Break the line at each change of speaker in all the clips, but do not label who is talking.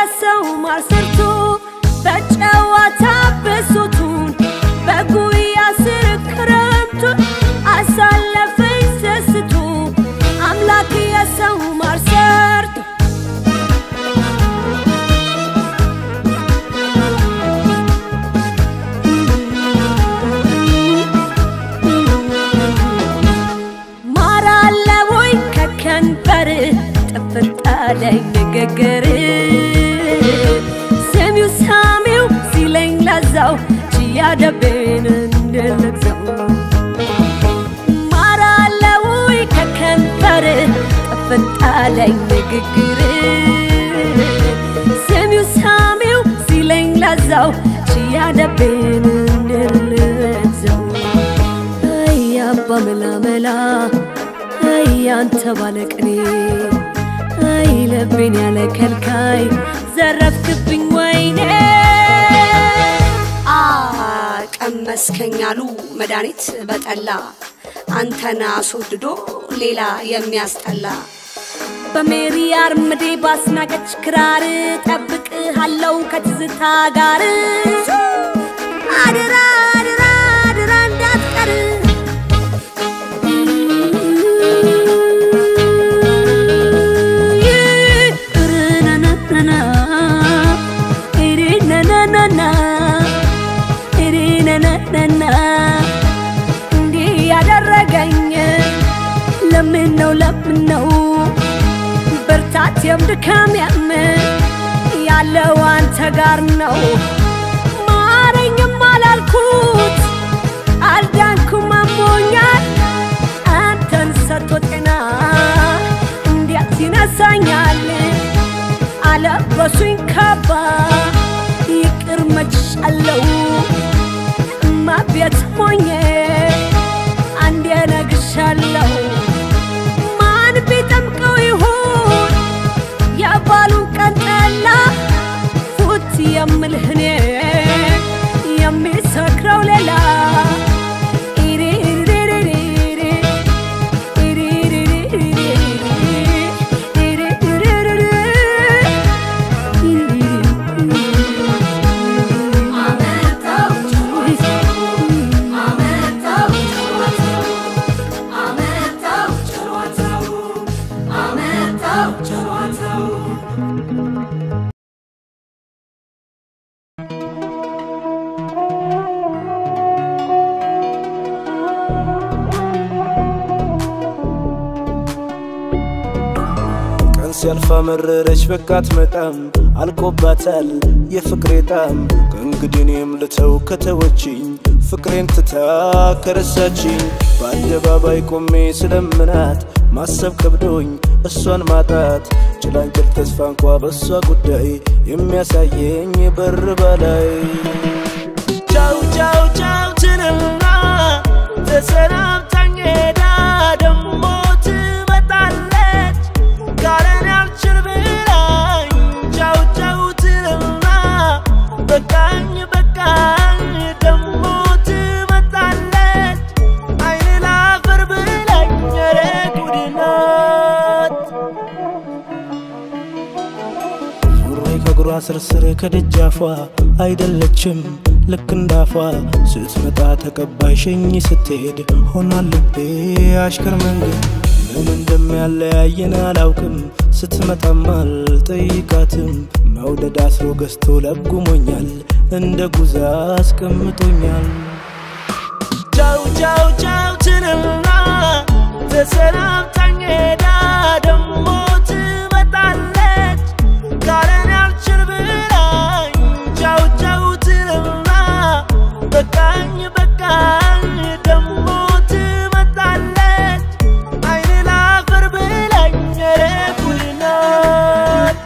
የሰው ማር ሰርቶ በጨዋታ ብሶቱን በጉያ ስር ክረምቱን አሳለፈኝ ሰስቶ አምላክ የሰው ማር ሰርቶ ማር አለ ወይ ከከንበር ጥፍጥ አለኝ ንግግር ስሚው ሳሚው ሲለኝ ለዛው ችያደቤን እንድልግዘው ማር አለ ወይ ከከንበር ጥፍጥ አለኝ ንግግር ስሚው ሳሚው ሲለኝ ለዛው ችያደቤን እንድልግዘው አይ አባ መላመላ አይ አንተ ባለቅኔ አይ ልቤን ያለ ከልካይ ዘረፍክብኝ ወይኔ
አ ቀመስከኝ አሉ መድኃኒት በጠላ አንተን አስወድዶ ሌላ የሚያስጠላ
በሜሪ አርምዴ ባስናቀች ክራር ጠብቅሃለው ከትዝታ ጋር አድራ አድራ አድራ እንዳትቀር ርነነነና ሪነነነና ሪነነነና እንዲህ ያደረገኝ ለምን ነው ለምን ነው ብርታቴም ድካሜም ያለው አንተ ጋር ነው ማረኝም አላልኩት አልዳንኩም አሞኛል አንተን ሰጥቶ ጤና እንዴት ይነሳኛል አለበሱኝ ካባ ይቅር መችሻለው እማ ቤት ሞኜ አንዴ ነግሻለሁ ማን ቢጠምቀው ይሁን የባሉን ቀን ጠላ ፉት የምልህ እኔ የሚሰክረው ሌላ
ቀን ሲያልፋ መረረች በቃት መጣም አልቆባታል የፍቅሬ ጣም ከእንግዲህ እኔም ልተው ከተወችኝ ፍቅሬን ትታ ከረሳችኝ በአደባባይ ቆሜ ስለምናት ማሰብ ከብዶኝ እሷን ማጣት ጭላንጭል ተስፋ እንኳ በእሷ ጉዳይ የሚያሳየኝ በር በላይ ቻው ቻው ቻው ትልና ተሰናብታኝ ሄዳ ደሞ ትመጣለች ካለን ያልችል ብላኝ ቻው ቻው ትልና በቃኝ በቃኝ ደሞ ትመጣለች አይን ላፈር ብላኝ ኧረ ጉድ ናት ሱሪ ከእግሯ ስርስር ከደጃፏ አይደለችም ልክ እንዳፏ ስትመጣ ተቀባይ ሸኝ ስትሄድ ሆና ልቤ አሽከር መንገድ ምን እንደሚያለያየን አላውቅም ስትመጣም አልጠይቃትም መውደድ አስሮ ገዝቶ ለጉሞኛል እንደ ጉዛ አስቀምጦኛል ቻው ቻው ቻው ትልና ተሰናብታኝ ሄዳ ደሞ ትመጣለች ካለን ያልችል ብላኝ ቻው ቻው ትልና በቃኝ በቃኝ ደሞ ትመጣለች አይን ላፈር ብላኝ ኧረ ጉድ ናት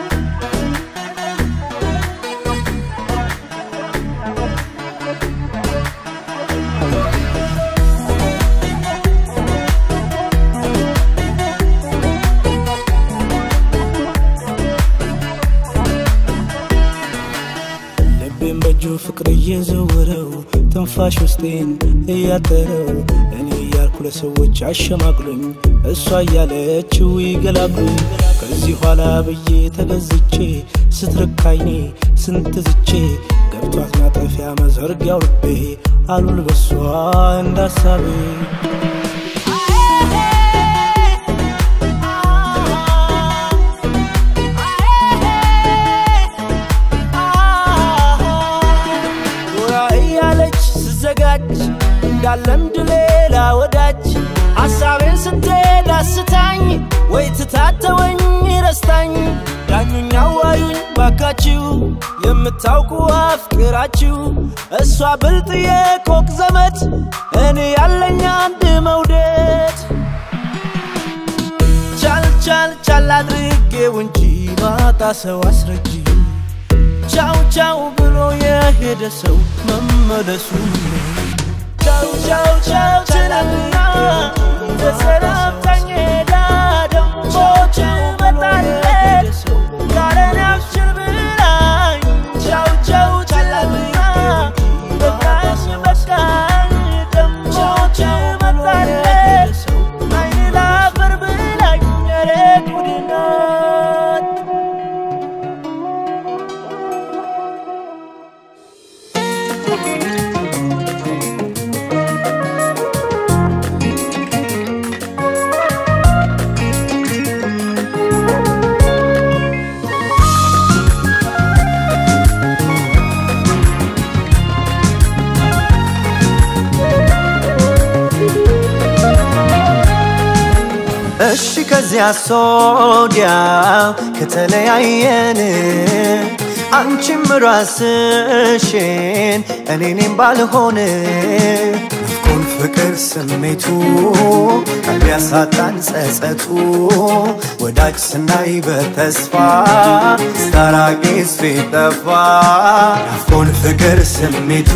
ልቤን በእጁ ፍቅር እየዘወረው ትንፋሽ ውስጤን እያጠረው እኔ እያልኩ ለሰዎች አሸማግሎኝ እሷ እያለችው ይገላግሉኝ ከዚህ ኋላ ብዬ ተገዝቼ ስትርካይኔ ስንት ዝቼ ገብቷት ማጠፊያ መዘርጊያው ልቤ አሉል በሷ እንዳሳቤ ጎራ እያለች ስዘጋጅ እንዳለምድ ሌላ ወዳጅ ሐሳቤን ስትሄድ አስታኝ ወይ ትታተወኝ ረስታኝ ዳኙኝ አዋዩኝ ባካችሁ የምታውቁ አፍቅራችሁ እሷ ብልጥ የኮክ ዘመድ እኔ ያለኝ አንድ መውደድ ቻል ቻል ቻል አድርጌው እንጂ ማጣ ሰው አስረጂ ቻው ቻው ብሎ የሄደ ሰው መመለሱ ቻው ቻው ቻው ትላልና ተሰናብታኝ ሄዳ ደሞ ትመጣለች ያለን አብሽር ብላኝ ቻው ቻው ትላልና በቃኝ በቃኝ ደሞ ትመጣለች አይን ላፈር ብላኝ ኧረ ጉድ ናት
እሺ ከዚያ ሶዲያ ከተለያየን አንቺም ራስሽን እኔኔም ባልሆን ናፍቆን ፍቅር ስሜቱ ቢያሳጣን ጸጸቱ ወዳጅ ስናይ በተስፋ ስታራቂስ ቢጠፋ ናፍቆን ፍቅር ስሜቱ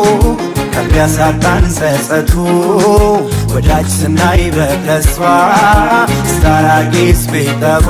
ቢያሳጣን ጸጸቱ ወዳጅ ስናይ በተስፋ ስታራቂስ ቢጠፋ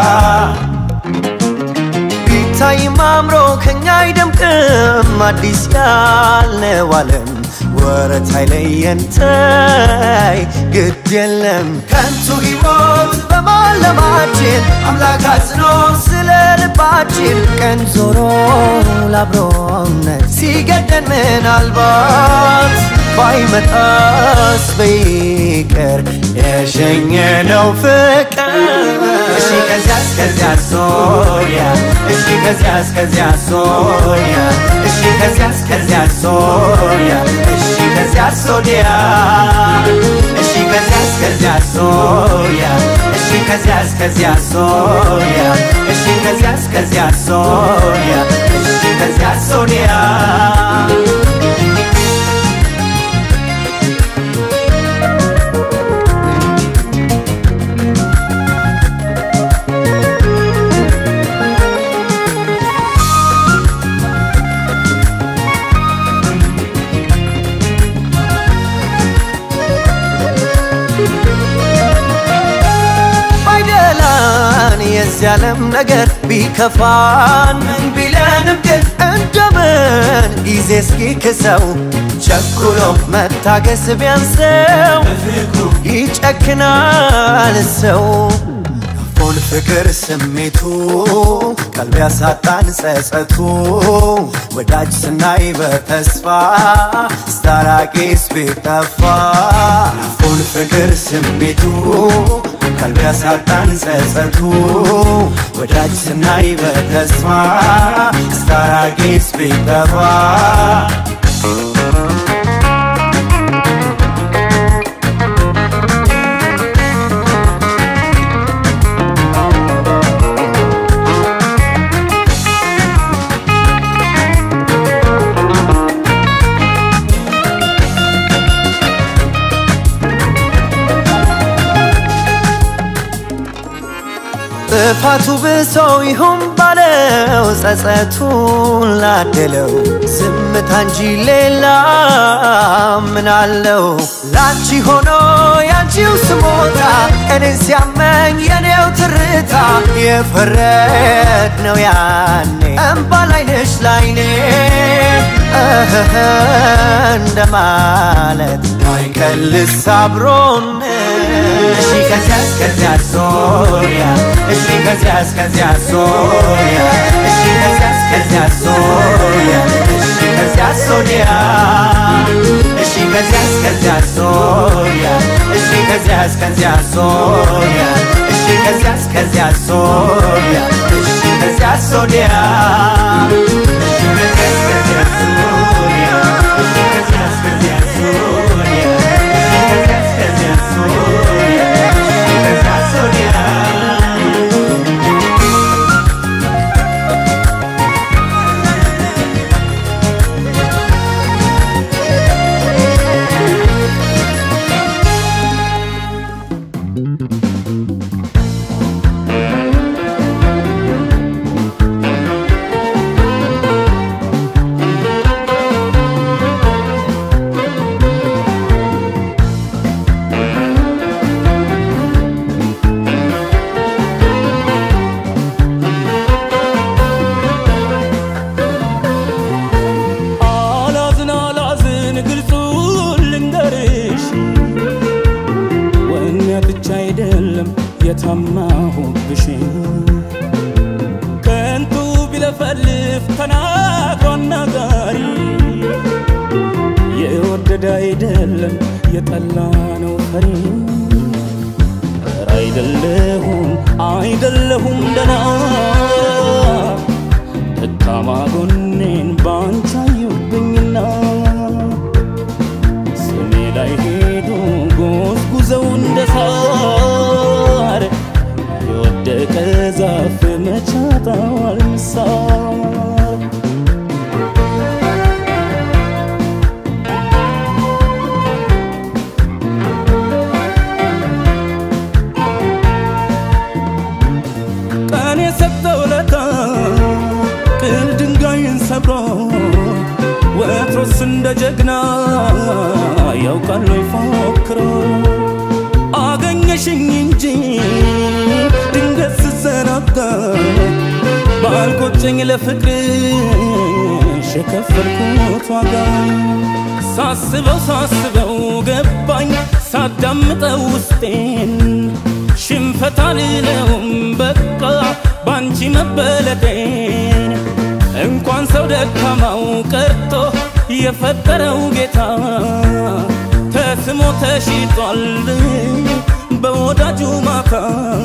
ቢታይም አምሮ ከኛ አይደምቅም አዲስ ያልነው ዓለም ወረት አይለየን ተይ ግድ የለም ከንቱ ሕይወት በማለማችን አምላክ አዝኖ ስለ ልባችን ቀን ዞሮ ላብሮነት ሲገደን ምናልባት ባይመጣስ በይቀር የሸኘነው ፍቅር እሺ ከዚያ እስከዚያ ሶሪያ እሺ ከዚያ እስከዚያ ሶሪያ እሺ ከዚያ እስከዚያ ሶሪያ እሺ ከዚያ ሶዲያ እሺ ከዚያ እስከዚያ ሶሪያ እሺ ከዚያ እስከዚያ ሶሪያ እሺ ከዚያ እስከዚያ ሶሪያ እሺ ከዚያ ሶዲያ ባይደላን የዚህ ዓለም ነገር ቢከፋን ምን ቢለንም ግን እንደምን ጊዜ እስኪክሰው ቸኩሎ መታገስ ቢያንሰው ይጨክናል ሰው ሆን ፍቅር ስሜቱ ቀልብ ያሳጣን ጸጸቱ ወዳጅ ስናይ በተስፋ ስታራቂስ ቢጠፋ ሆን ፍቅር ስሜቱ ቀልብ ያሳጣን ጸጸቱ ወዳጅ ስናይ በተስፋ ስታራቂስ ቢጠፋ ጥፋቱ ብሶ ይሁን ባለው ጸጸቱን ላደለው ዝምታ እንጂ ሌላ ምን አለው? ላንቺ ሆኖ ያንቺው ስሞታ እኔን ሲያመኝ የኔው ትርታ የፈረድ ነው ያኔ እምባ ላይነሽ ላይኔ እህህ እንደማለት ማይከልስ አብሮነት እሺ ከዚያ እስከዚያ ሶሪያ እሺ ከዚያ እስከዚያ ሶሪያ እሺ ከዚያ እስከዚያ ሶሪያ እሺ ከዚያ ሶሪያ እሺ ከዚያ እስከዚያ ሶሪያ እሺ ከዚያ እስከዚያ ሶሪያ እሺ ከዚያ እስከዚያ ሶሪያ እሺ ከዚያ ሶሪያ እሺ ከዚያ እስከዚያ ሶሪያ እሺ ከዚያ እስከዚያ ሶሪያ እሺ ከዚያ እስከዚያ ሶሪያ እሺ ከዚያ ሶሪያ
አላዝን አላዝን ግልጹን ልንገርሽ ወኔ ብቻ አይደለም የታማሁብሽ ከንቱ ቢለፈልፍ ተናግሮ አናጋሪ የወደደ አይደለም የጠላ ነው ፈሪ ኧረ አይደለሁም አይደለሁም ደና ደካማ ጎኔን ባንቺ አዩብኝና ስሜ ላይ ሄዱ ጎዝጉዘው እንደ ሳር የወደቀ ዛፍ መቻጣዋል ምሳር ቀን የሰጠው ለታ ቅል ድንጋይን ሰብሮ ወትሮስ እንደ ጀግና ያውቃል ወይ ፎክሮ አገኘሽኝ እንጂ ድንገት ስዘናጋ ባልቆጨኝ ለፍቅርሽ የከፈልኩት ዋጋ ሳስበው ሳስበው ገባኝ ሳዳምጠው ውስጤን ሽንፈት አልለውም በቃ ባንቺ መበለጤን እንኳን ሰው ደካማው ቀርቶ የፈጠረው ጌታ ተስሞ ተሽጧል በወዳጁ ማታ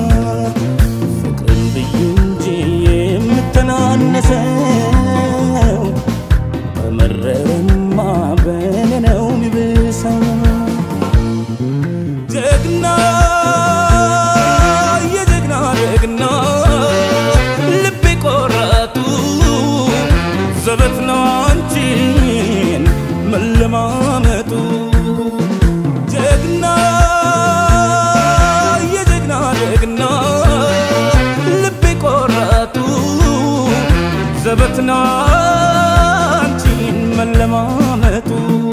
ፍቅርን ብዬ እንጂ የምተናነሰው በመረረማ በኔ ነው ሚብሰው ጀግና የጀግና ጀግና ልቤ ቆራጡ ዘበት ነው አንቺን መለማመጡ ጀግና የጀግና ጀግና ልቤ ቆራጡ ዘበት ነው አንቺን መለማመጡ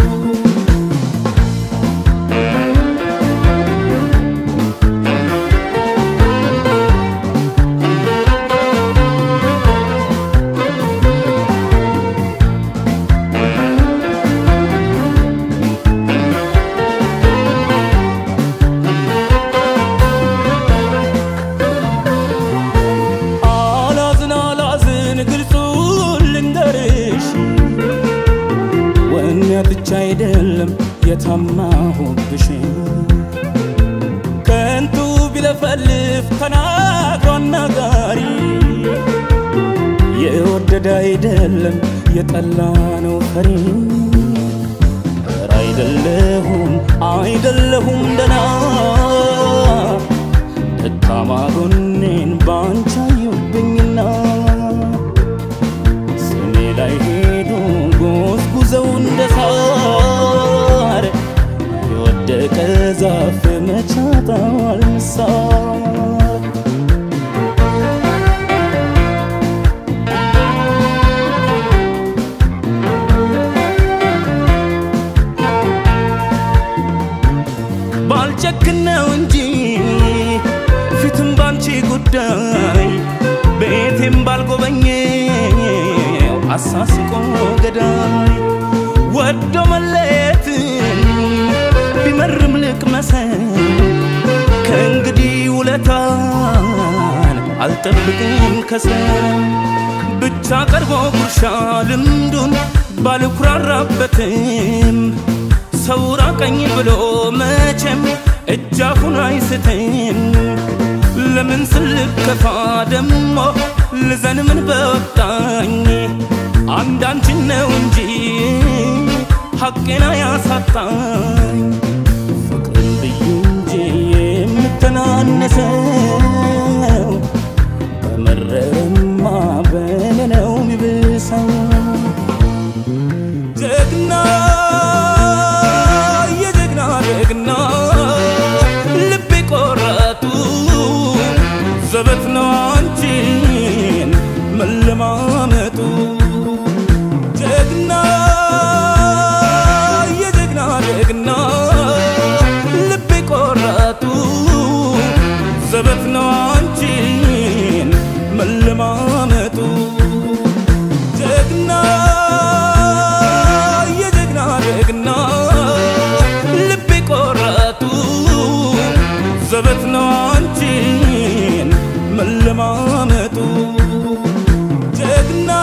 አላዝን አላዝን ግልጹን ልንገርሽ ወኔ ብቻ አይደለም የታማሁብሽ ከንቱ ቢለፈልፍ ተናግሮ አናጋሪ የወደደ አይደለም የጠላ ነው ፈሪ ኧረ አይደለሁም አይደለሁም ደና ደካማ ጎኔን ባንቺ አዩብኝና ስሜ ላይ ሄዱ ጎዝጉዘው እንደ ሳር የወደቀ ዛፍ መቻጣዋል ምሳር ባልጨክን ነው እንጂ ፊትም ባንቺ ጉዳይ ቤቴም ባልጎበኘው አሳስቆ ገዳይ ወዶ መለየትን አልጠብቅም ከሰው ብቻ ቀርቦ ጉርሻ ልምዱን ባልኩራራበትም ሰው ራቀኝ ብሎ መቼም እጃፉን አይስትም ለምን ስልከፋ ደሞ ልዘን ምን በወጣኝ አንዳንችን ነው እንጂ ሐቄና ያሳጣኝ ፍቅርን ብዩ እንጂ የምተናነሰው በመረረማ በኔ ነው የሚብሰው ጀግና የጀግና ጀግና ልቤ ቆራጡ ዘበት ነው አንቺን መለማመጡ ጀግና የጀግና ጀግና ልቤ ቆራጡ ዘበት ነው አንቺን መለማመጡ ጀግና የጀግና ጀግና ልቤ ቆራጡ ዘበት ነው አንቺን መለማመጡ ጀግና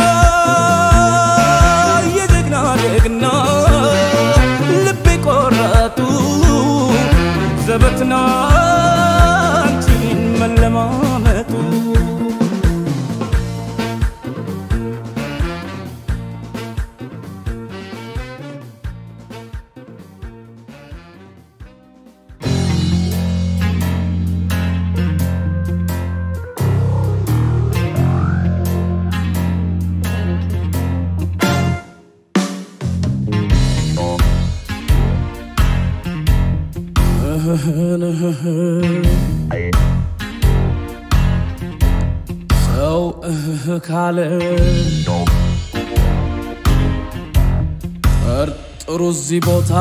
የጀግና ጀግና ልቤ ቆራጡ ዘበት ነው አንቺን መለማመጡ ሰው እህ ካለ ጠርጥሩ እዚህ ቦታ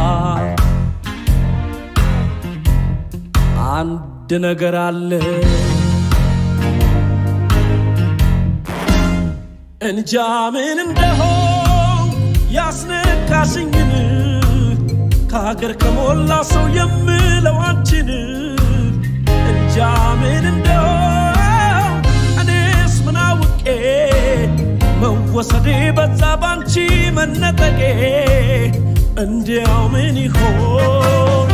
አንድ ነገር አለ እንጃ ምን እንደሆን ያስነካሽኝን ከሀገር ከሞላ ሰው የምለው አንቺን እንጃ ምን እንደሆን እኔስ ምን አውቄ መወሰዴ በዛ ባንቺ መነጠቄ እንዲያው ምን ይሆን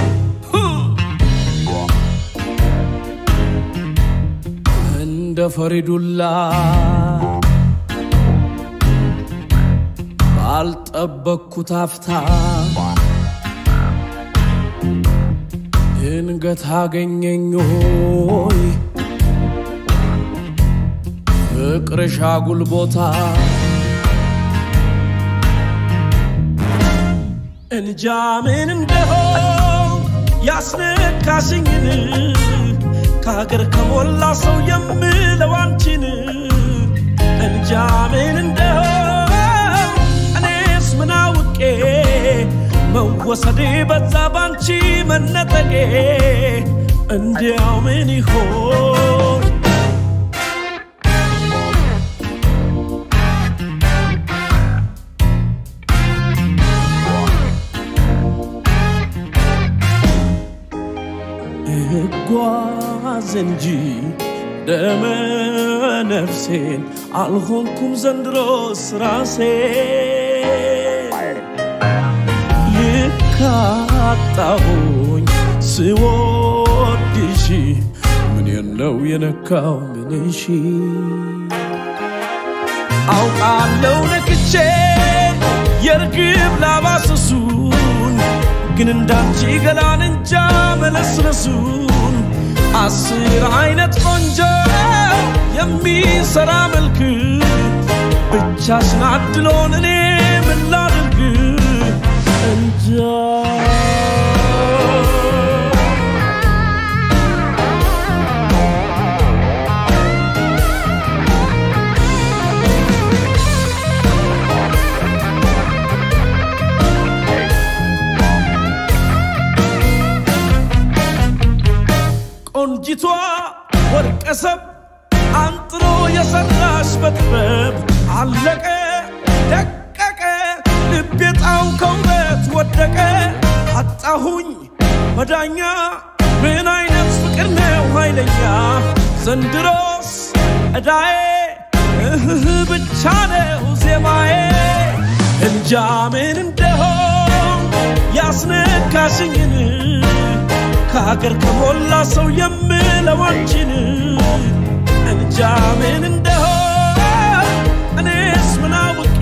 እንደ ፈሪዱላ ባልጠበቅኩት አፍታ ድንገት አገኘኝ ሆይ ፍቅርሽ አጉል ቦታ እንጃ ምን እንደሆን ያስነካሽኝን ከሀገር ከሞላ ሰው የምለው አንቺን እንጃ ምን እንደሆን እኔስ ምን አውቄ መወሰዴ በዛ ባንቺ መነጠቄ እንዲያው ምን ይሆን እጓዝ እንጂ ደመ ነፍሴን አልሆንኩም ዘንድሮስ ራሴ ልካጣሁኝ ስወድሽ ምን ነው የነካው ምንሽ አውቃለው ነክቼ የርግብ ላባስሱን ግን እንዳንቺ ገላን እንጃ መለስለሱን አስር አይነት ቆንጆ የሚሰራ መልክ ብቻሽን አድሎን እኔ ምን ላድርግ እንጃ ቆንጂቷ ወርቀሰብ አንጥሮ የሰራሽ በጥበብ አለቀ ደቀቀ ልቤ ጣው ከውበት ወደቀ አጣሁኝ መዳኛ ምን አይነት ፍቅር ነው ኃይለኛ ዘንድሮስ እዳዬ እህህ ብቻ ነው ዜማዬ እንጃ ምን እንደሆን ያስነካሽኝን ከሀገር ከሞላ ሰው የምለው አንቺን እንጃ ምን እንደሆን እኔስ ምን አውቄ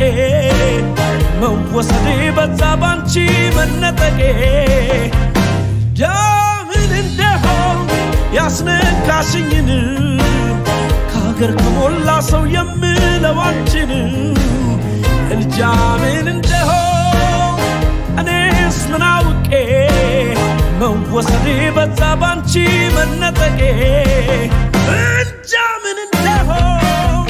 መወሰዴ በዛ ባንቺ መነጠቄ እንጃ ምን እንደሆን ያስነካሽኝን ከሀገር ከሞላ ሰው የምለው አንቺን እንጃ ምን እንደሆን እኔስ ምን አውቄ መወሰዴ በዛ ባንቺ መነጠቄ እንጃ ምን እንደሆን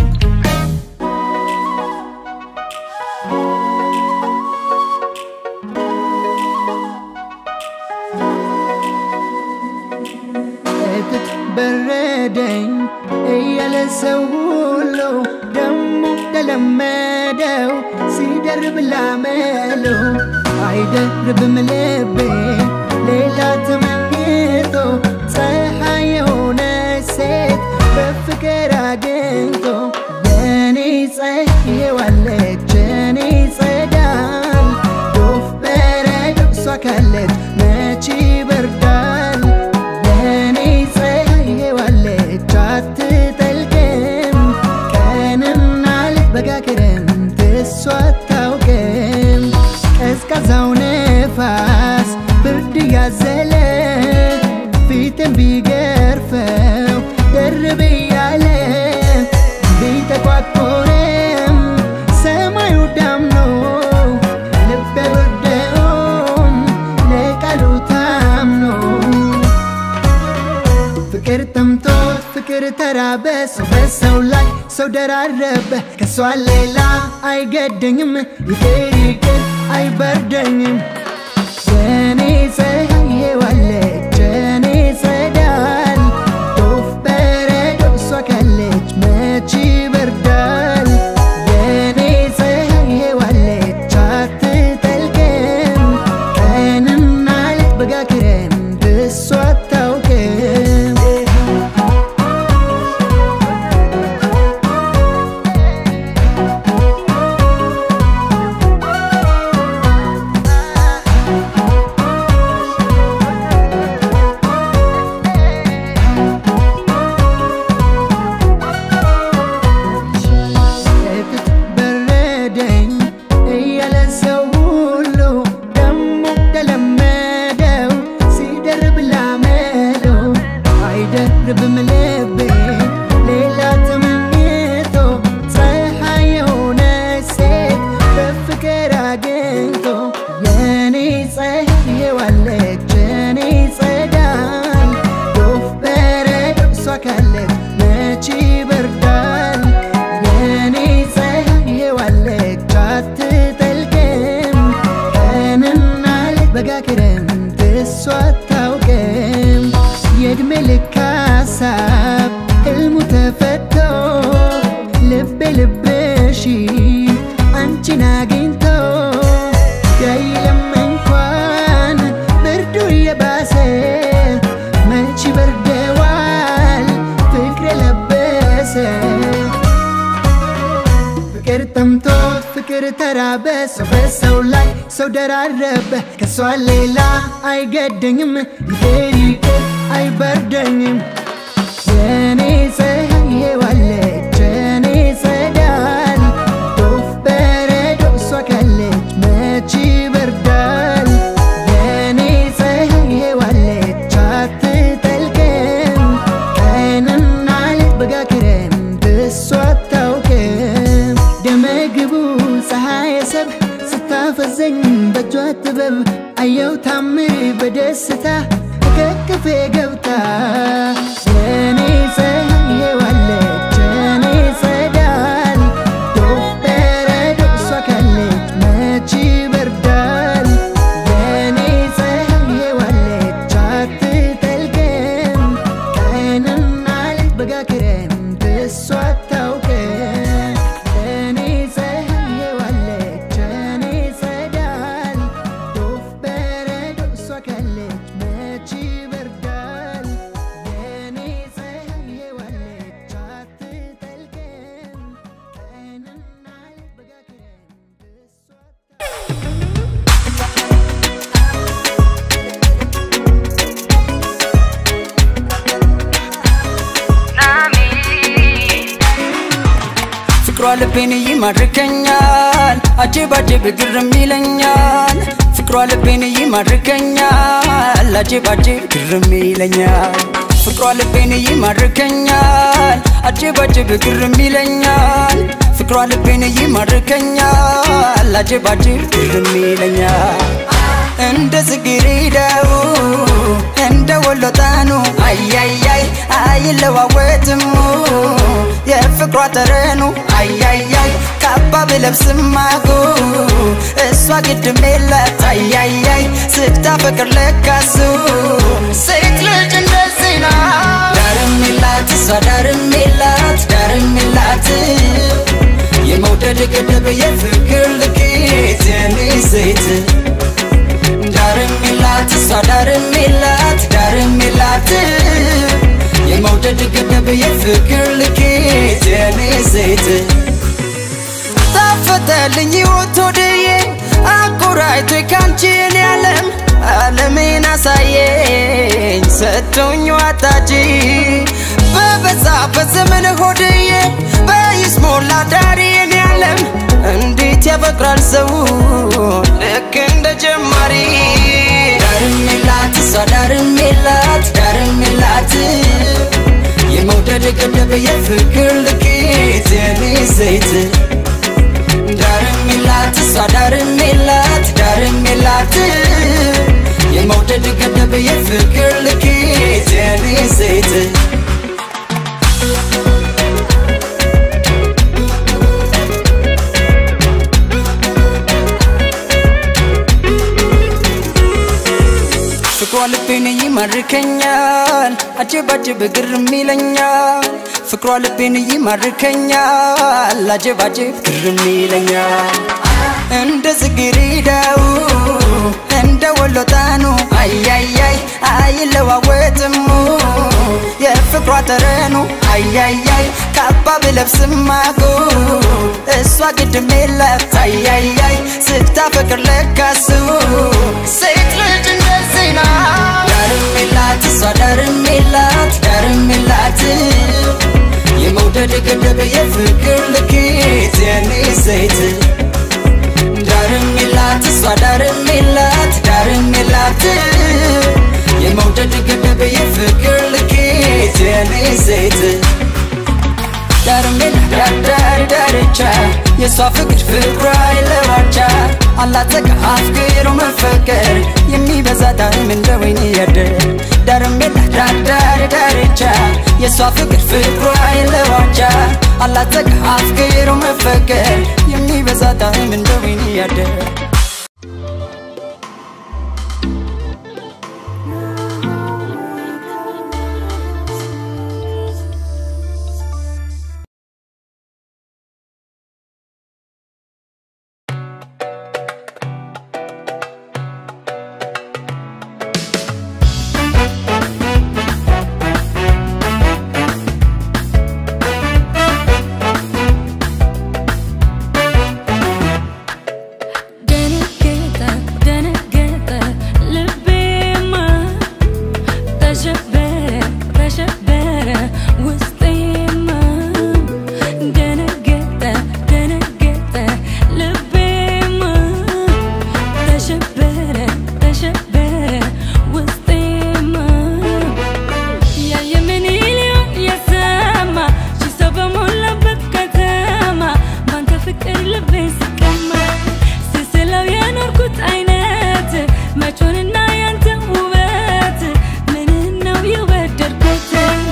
እትት በረደኝ እያለ ሰው ሁሉ ደሞ ተለመደው ሲደርብ ላመለው አይደርብም ልቤ ሌላ ተመኝቶ ፀሐይ የሆነ ሴት በፍቅር አግኝቶ የኔ ፀየዋለች የኔ ጸዳል ዶፍ በረዶ እሷ ካለች መች ይበርዳል የኔ ፀየዋለች አትጠልቅም ቀንና ሌት በጋ ክረምት እሷ አታውቅም ቀዝቃዛው ነፋስ ብርድ ያዘለ ፊትን ቢገርፈው ደርብ እያለ ቢጠቋቆርም ሰማዩ ዳምኖ ልቤ ወርደውም ለቃሉ ታምኖ ፍቅር ጠምቶት ፍቅር ተራበ ሰው በሰው ላይ ሰው ደራረበ ከሷ ሌላ አይገደኝም ይቅር ይቅር አይበርደኝም የኔ ፀሐይ ዋለች የኔ ጸዳል ዶፍ በረዶ እሷ ካለች መች ይበርዳል የኔ ፀሐይ ዋለች አትጠልቅም ቀንና ሌት በጋ ክረምት እሷ አታውቅም እትት በረደኝ እያለ ሰው ሁሉ ደሞ ተለመደው ሲደርብ ላመለው አይደርብም ልቤ ሌላ ተመኝቶ ፀሐይ የሆነ ሴት በፍቅር አግኝቶ የኔ ፀሐይ ዋለች የኔ ጸዳል ዶፍ በረዶ እሷ ካለች መች ይበርዳል የኔ ፀሐይ ዋለች አትጠልቅም ቀንና ሌት በጋ ክረምት እሷ አታውቅም የእድሜ ልክ ሀሳብ ህልሙ ተፈቶ ልቤ ልብሽ አንቺን አግኝቶ ያይለም እንኳን ብርዱ እየባሰ መች በርደዋል ፍቅር የለበሰ ፍቅር ጠምቶት ፍቅር ተራበ ሰው በሰው ላይ ሰው ደራረበ ከሷ ሌላ አይገደኝም ይቅር ይቅር አይበርደኝም የኔ ፀሐይ ዋለች የኔ ጸዳል ዶፍ በረዶ እሷ ካለች መች ይበርዳል የኔ ፀሐይ ዋለች አትጠልቅም ቀንና ሌት በጋ ክረምት እሷ አታውቅም ደመግቡ ፀሐይ ሰብ ስታፈዘኝ በእጇ ጥበብ አየው ታምር በደስታ ከቅፌ ገብታ የኔ ፀሐይ ዋለች የኔ ጸዳል ዶፍ በረዶ እሷ ካለች መች ይበርዳል የኔ ፀሐይ ዋለች አትጠልቅም ቀንና ሌት በጋ ክረምት እሷ አታውቅም የኔ ፀሐይ ዋለች የኔ ጸዳል ዶፍ በረዶ እሷ ካለች መች ይበርዳል የኔ ፀሐይ
ፍቅሯ ልቤን ይማርከኛል አጀብ አጀብ ግርም ይለኛል ፍቅሯ ልቤን ይማርከኛል አጀብ አጀብ ግርም ይለኛል ፍቅሯ ልቤን ይማርከኛል አጀብ አጀብ ግርም ይለኛል ፍቅሯ ልቤን ይማርከኛል አጀብ አጀብ ግርም ይለኛል እንደ ጽጌረዳው እንደ ወሎ ጣኑ አያያይ አይለዋወጥም የፍቅሯ ጠረኑ አያያይ ካባ ብለብስም አጎ እሷ ግድም የላት አያያይ ስታፈቅር ለካሱ ሴት ልጅ እንደዚህ ናት ዳርም የላት እሷ ዳርም የላት ዳርም የላት የመውደድ ገደብ የፍቅር ልኬት የኔ ሴት ዳርም የላት እሷ ዳርም የላት ዳርም የላት የመውደድ ገደብ የፍቅር ልኬት የኔ ሴት ታፈተልኝ ሕይወት ወደዬ አቆራይቶ ካንቺን ያለም ዓለሜን አሳየኝ ሰጥቶኝ ዋታጂ በበዛበት ዘመን ሆድዬ በይስሞላ ዳሪን ያለም እንዴት ያፈቅራል ሰው ልክ እንደ ጀማሪ ዳርም የላት እሷ ዳርም የላት ዳርም የላት የመውደድ ገደብ የፍቅር ልኬት የኔ ሴት ዳርም የላት እሷ ዳርም የላት ዳርም የላት የመውደድ ገደብ የፍቅር ልኬት የኔ ሴት ፍቅሯ ልቤን ይማርከኛል አጀብ አጀብ ግርም ይለኛል ፍቅሯ ልቤን ይማርከኛል አጀብ አጀብ ግርም ይለኛል እንደ ጽጌረዳው እንደ ወሎ ጣኑ አያያይ አይለዋወጥም የፍቅሯ ጠረኑ አያያይ ካባ ብለብስም አጎ እሷ ግድም የላት አያያይ ስታፈቅር ለካሱ ሴት ልጅ እንደዚህ ናት ዳርም የላት እሷ ዳርም የላት ዳርም የላት የመውደድ ገደብ የፍቅር ልኬት የኔ ሴት ዳርም የላት እሷ ዳርም የላት ዳርም የላት የመውደድ ገደብ የፍቅር ልኬት የኔ ሴት ዳርም የላት ዳር ዳርቻ የእሷ ፍቅር ፍቅሯ የለዋቻ አላጠቃ አፍቅሮ መፈቀር የሚበዛ ጣዕም እንደ ወይን ያደር ዳርም የላት ዳር ዳር ዳርቻ የእሷ ፍቅር ፍቅሯ የለዋቻ አላጠቃ አፍቅሮ መፈቀር የሚበዛ ጣዕም እንደ ወይን ያደር
ደነገጠ ደነገጠ ልቤማ ተሸበረ ተሸበረ ውስጤማ ደነገጠ ደነገጠ ልቤማ ተሸበረ ተሸበረ ውስጤማ ያየ ምን ይሊዮን የሰማ ሺህ ሰው በሞላበት ከተማ ባንተ ፍቅር ልቤ ሲቀማ ስስለው የኖርኩት አይነት መቾንና ያንተ ውበት ምን ነው የወደድኩት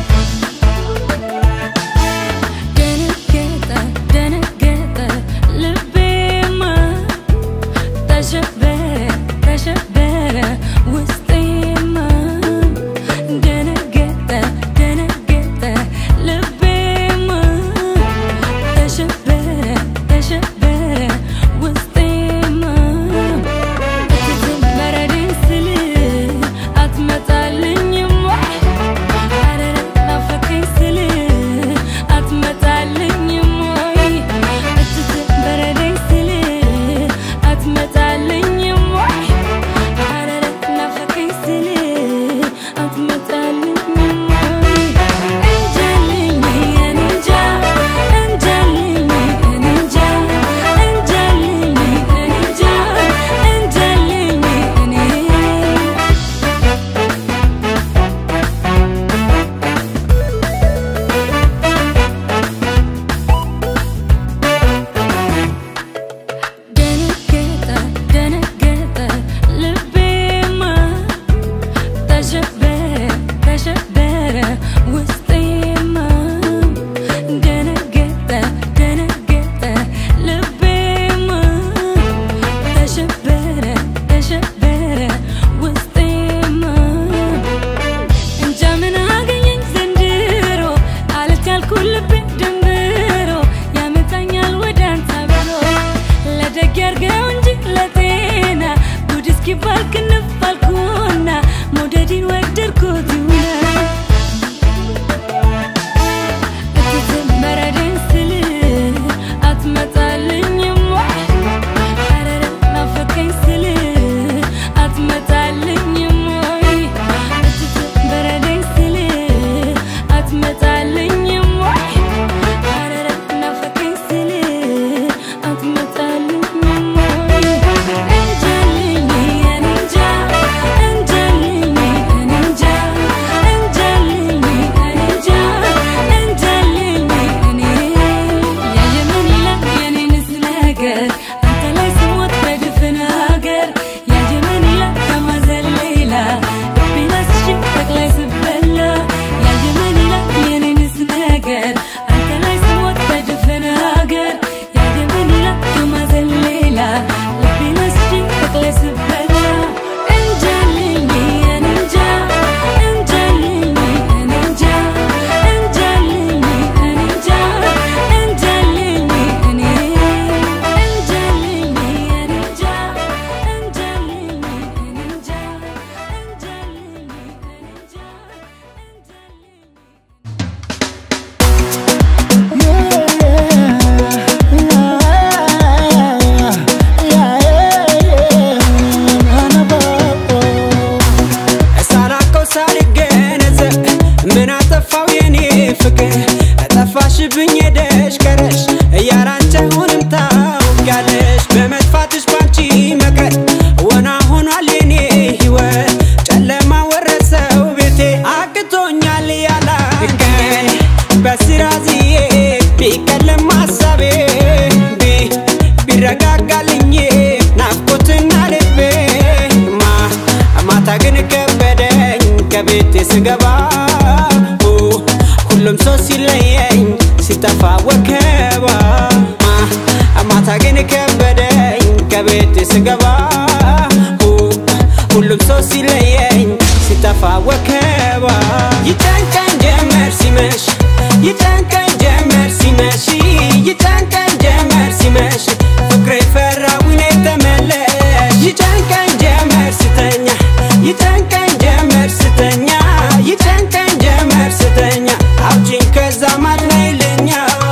ደነገጠ ደነገጠ ልቤማ ተሸበረ ተሸበረ ውስጤማ ደነገጠ ደነገጠ ልቤማ ተሸበረ ተሸበረ ውስጤማ በረድን ስለ ክንፍ አልኩና መውደድን ወደድኩት ይሆናል እትትመረደኝ ስል አትመጣልኝም ወይ? ኧረ ናፈቀኝ ስል አትመጣልኝም ወይ? እትትመረደኝ ስል አትመጣልኝም ወይ? ኧረ ናፈቀኝ ስል አትመጣልኝም ወይ? እንጃልኝ እኔ እንጃ እንጃልኝ እኔ እንጃ እንጃልኝ እኔ እንጃ እንጃልኝ እኔ ያየምን ይላል የኔንስ ነገር አንተ ላይ ስሞት በድፍን ሀገር ያየምን ይላል ከማዘን ሌላ ልቤን አስሼ ጠቅላይ ስበላ ያየምን ይላል የኔንስ ነገር አንተ ላይ ስሞት በድፍን ሀገር ያየምን ይላል ከማዘን ሌላ ልቤን አስሼ ጠቅላይ ስበላ እንጃልኝ እኔ እንጃ እንጃልኝ እኔ እንጃ እንጃልኝ እኔ እንጃ እንጃልኝ እኔ እንጃልኝ እኔ እንጃ እንጃልኝ እኔ እንጃ እንጃልኝ እኔ እንጃ እንጃልኝ
ሳላውቀው ሳልገነዘብ ምን አጠፋው የኔ ፍቅር ጠፋሽብኝ ሄደሽ ቀረሽ እያራንቺ አሁንም ታውቂያለሽ በመጥፋትሽ ባንቺ መቀር ወና ሆኗል የኔ ህይወት ጨለማ ወረሰው ቤቴ አቅቶኛል ያላንቺ በስራ ዝዬ ቢቀልም ሀሳቤ ቢ- ቢረጋጋልኝ ናፍቆትና ልቤ ማ ማታ ግን ከበደኝ ከቤቴ ስገባ ሁ ሁሉም ሰው ሲለየኝ ሲጠፋ ወከባ ማ ማታ ግን ከበደኝ ከቤቴ ስገባ ሁ ሁሉም ሰው ሲለየኝ ሲጠፋ ወከባ ይጨንቀኝ ጀመር ሲመሽ ይጨንቀኝ ጀመር ሲመሽ ይጨንቀኝ ጀመር ሲመሽ ፍቅሬ ፈራዊኔ ተመለሽ ይጨንቀኝ ጀመር ስተኛ ይጨንቀኝ ጀመር ስተኛ ይጨንቀኝ ጀመር ስተኛ አውጪኝ ከዛ ማድነይልኛ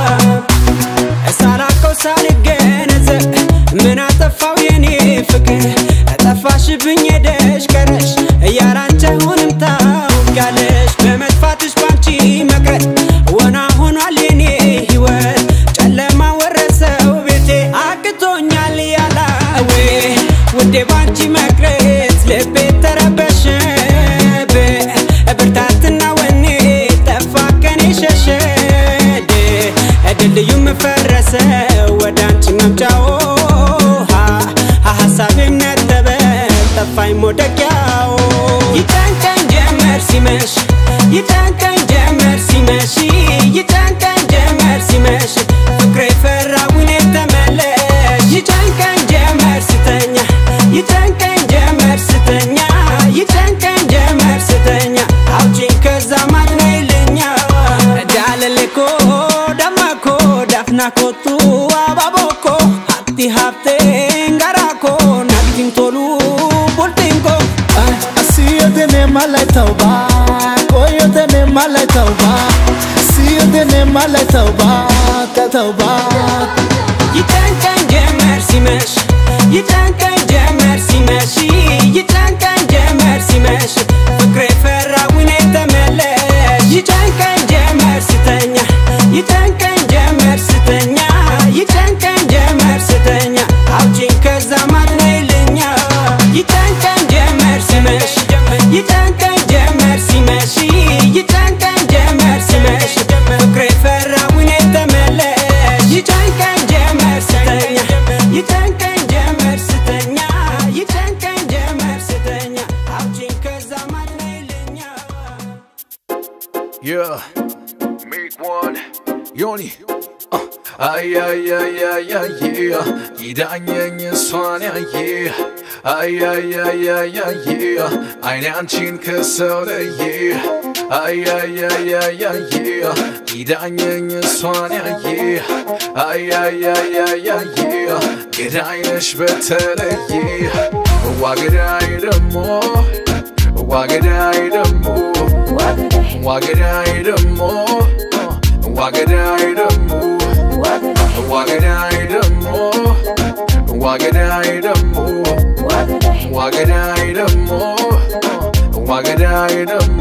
ሳላውቀው ሳልገነዘብ ምን አጠፋው የኔ ፍቅር ጠፋሽብኝ ሄደሽ ቀረሽ እያራንቺ አሁንም ታውቂያለሽ በመጥፋትሽ ባንቺ መቅረት ወና ሆኗል የኔ ህይወት ጨለማ ወረሰው ቤቴ አቅቶኛል ያላዌ ውዴ ባንቺ መቅረት ልቤ ተረበሸ ብርታትና ወኔ ጠፋ ከኔ ሸሸ ድልድዩም ፈረሰ ወደ አንቺ መምጫው ሀ- ሀሳቤም ነጠበ ጠፋኝ መውደቂያው ይጨንቀኝ ጀመር ሲመሽ ይጨንቀኝ ጀመር ሲመሽ ይጨንቀኝ ጀመር ሲመሽ ፍቅሬ ፈራዊኔ ተመለሽ ይጨንቀኝ ጀመር ስተኛ ይጨንቀኝ ጀመር ስተኛ ይጨንቀኝ ጀመር ስተኛ አውጪኝ ከዛ ማድነይልኛ ዳለሌኮ ደማኮ ዳፍናኮቱ አባቦኮ ሀቲ ሀብቴን ጋራኮ ናቲን ቶሉ ቡልቲንኮ
See you then in my life tauba Go you then in my life tauba See you then in my life tauba Ka tauba
ይጨንቀኝ ጀመር ሲመሽ ይጨንቀኝ ጀመር ሲመሽ ይጨንቀኝ ጀመር ሲመሽ ፍቅሬ ፈራዊኔ ተመለሽ ይጨንቀኝ ጀመር ስተኛ ይጨንቀኝ ጀመር ስተኛ ይጨንቀኝ ጀመር ስተኛ አውጪኝ ከዛ ማድነይልኛ ይጨንቀኝ ጀመር ሲመሽ ይጨንቀኝ ጀመር ሲመሽ ይጨንቀኝ ጀመር ሲመሽ ፍቅሬ ፈራዊኔ ተመለሽ ይጨንቀኝ ጀመር ስተኛ ይጨንቀኝ ጀመር ስተኛ ይጨንቀኝ ጀመር ስተኛ አውጪኝ ከዛ ማድነይልኛ
Yeah, make one, Yoni. Uh, ay, ay, ay, ay, ay, yeah. ይዳኘኝ እሷን ያየ አይ አይ አይ አይ አይ አይኔ አንቺን ከሰው ለየ አይ አይ አይ አይ አይ ይዳኘኝ እሷን ያየ አይ አይ አይ አይ አይ ገዳይ ነሽ በተለየ ዋገዳይ ደሞ ዋገዳይ ደሞ ዋገዳይ ደሞ ዋገዳይ ደሞ ዋገዳይ ደሞ ዋገዳይ ደሞ ዋገዳይ ደሞ ዋገዳይ ደሞ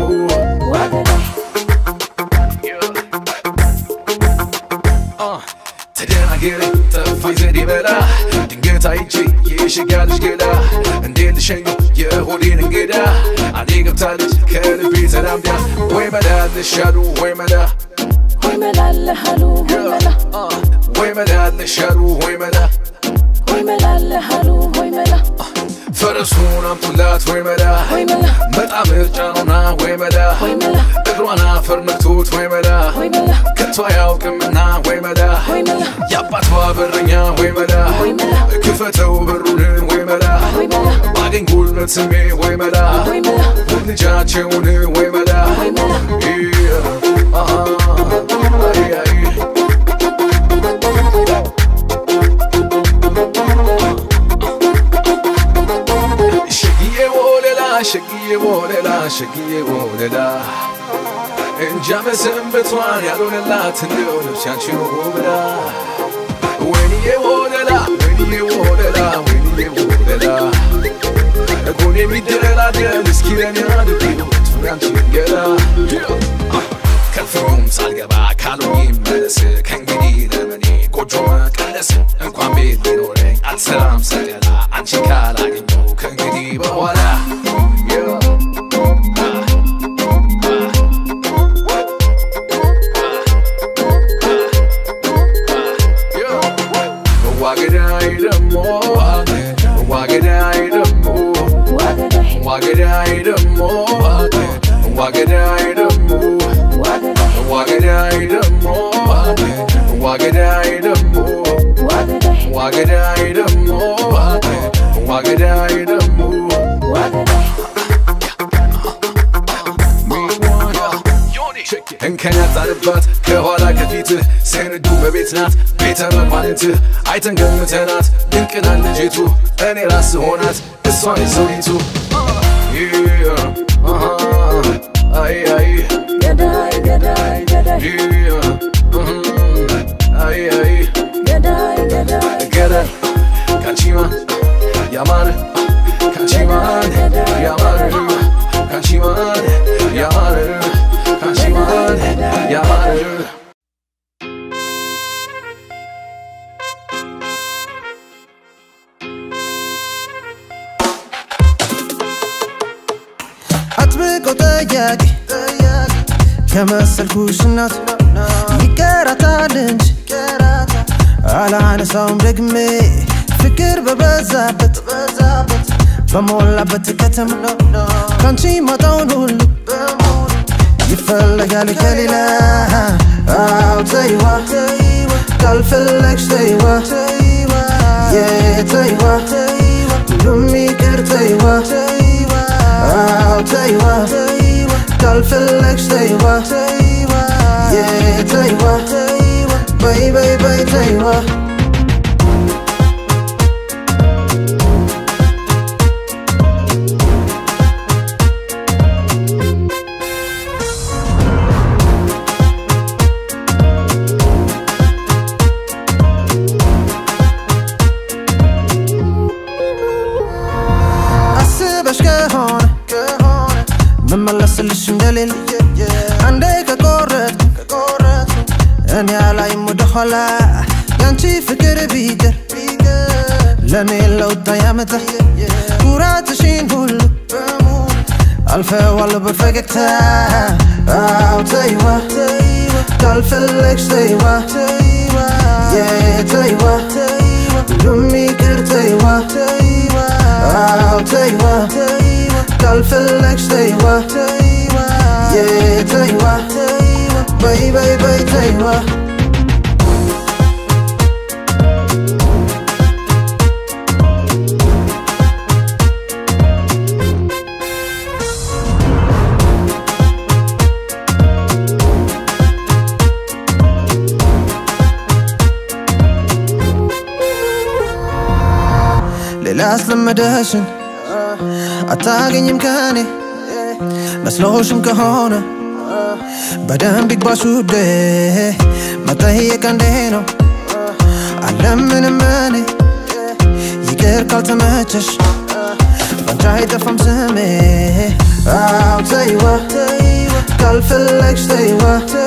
ተደናገረ ጠፋኝ ዘዴ በላ ድንገት አይቼ የሸጋ ልጅ ገላ እንዴት ልሸኙ የሆዴን እንግዳ አንዴ ገብታለች ከልቤ ተላምዳ ወይ መላ ልሻሉ ወይ መላ
ሆይ መላለሃሉ ሆይ መላ
ወይ መላ ልሻሉ ወይ መላ
ሆይ መላለሃሉ ሆይ መላ
ፈረሱን አምጡላት ወይ መላ
ሆይ መላ
በጣም ምርጫ ነውና ወይ መላ
ሆይ መላ
እግሯን አፈር ነክቶት ወይ መላ
ሆይ መላ
ከቶ አያውቅምና ወይ መላ
ሆይ መላ
የአባቷ በረኛ ወይ መላ
ሆይ መላ
ክፈተው በሩን ወይ መላ
ሆይ መላ
ባገኝ ጉልበት ስሜ ወይ መላ
ሆይ መላ
ውድ ልጃቸውን ወይ መላ
ሆይ መላ
አሃ፣ አይ፣ አይ። ሸግዬ ወለላ ሸግዬ ወለላ ሸግዬ ወለላ እንጃ መሰንበቷን ያልሆነላት እንደው ነፍስ ያንቺን ብላ ወይንዬ ወለላ ወይንዬ ወለላ ወይንዬ ወለላ ጎን የሚደላደል እስኪ ለኔ አድርጊው ያንቺን ገላ ከፍሩም ሳልገባ ካሉኝ መለስ ከእንግዲህ ለመኔ ጎጆ መቀለስ እንኳን ቤት ቢኖረኝ አልሰራም ሰቀላ አንቺ ካላገኘው ከእንግዲህ በኋላ ዋገዳይ ደሞ ዋገዳይ ደሞ
ዋገዳይ
ዋገዳይ ደሞ ዋገዳይ ደሞ ዋገዳይ ደሞ ዋገዳይ ደሞ
ዋገዳይ
ዋገዳይ ደሞ ዋገዳይ ደሞ
ዋገዳይ
እንከን ያጣልባት ከኋላ ከፊትህ ሰንዱ በቤት ናት ቤተ መኳንንትህ አይተን ገምተናት ድንቅናን ልጅቱ እኔ ራስ ሆናት እሷን ሰውሊቱ አይ አይ
ገዳይ ገዳይ ገዳይ
አይ አይ
ገዳይ ገዳይ
ገደል ካንቺማን ያማረ ካንቺማን ያማረ ካንቺማን ያማረ ካንቺማን ያማረ
አጥብቆ ጠያቂ ከመሰልኩሽ እናት ይቀራታል እንጂ አላነሳውም ደግሜ ፍቅር በበዛበት በሞላበት ከተማ ካንቺ ማጣውን ሁሉ ይፈለጋል ከሌላ አው ተይዋ ካልፈለግሽ ተይዋ የተይዋ ሁሉም ይቅር ተይዋ አው ተይዋ ካልፈለግሽ ተይዋ የተይዋ በይ በይ በይ ተይዋ አስበሽ ከሆነ መመለስልሽ እንደሌለ አንዴ ከቆረጥ እኔ አላይም ወደኋላ ያንቺ ፍቅር ቢቀር ለእኔ ለውጥ ያመጣ ኩራትሽን ሁሉ አልፈዋለሁ በፈገግታ አው ተይዋ ካልፈለግሽ ተይዋ የተይዋ ሁሉም ይቅር ተይዋ አው ተይዋ ካልፈለግሽ ተይዋ የተይዋ በይ በይ በይ ተይዋ ሌላ አስለመደሽን አታገኝም ከኔ መስሎሽም ከሆነ በደንብ ይግባሽ ውዴ መጠየቅ እንዴ ነው አለምንም እኔ ይቅር ካልተመቸሽ ባንቺ አይጠፋም ስሜ አው ተይዋ ካልፈለግሽ ተይዋ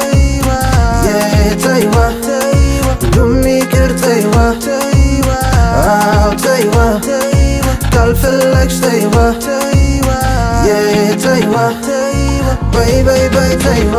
ተይዋ ሁሉም ይቅር ተይዋ አው ተይዋ ካልፈለግሽ ተይዋ ተይዋ በይ በይ በይ ተይዋ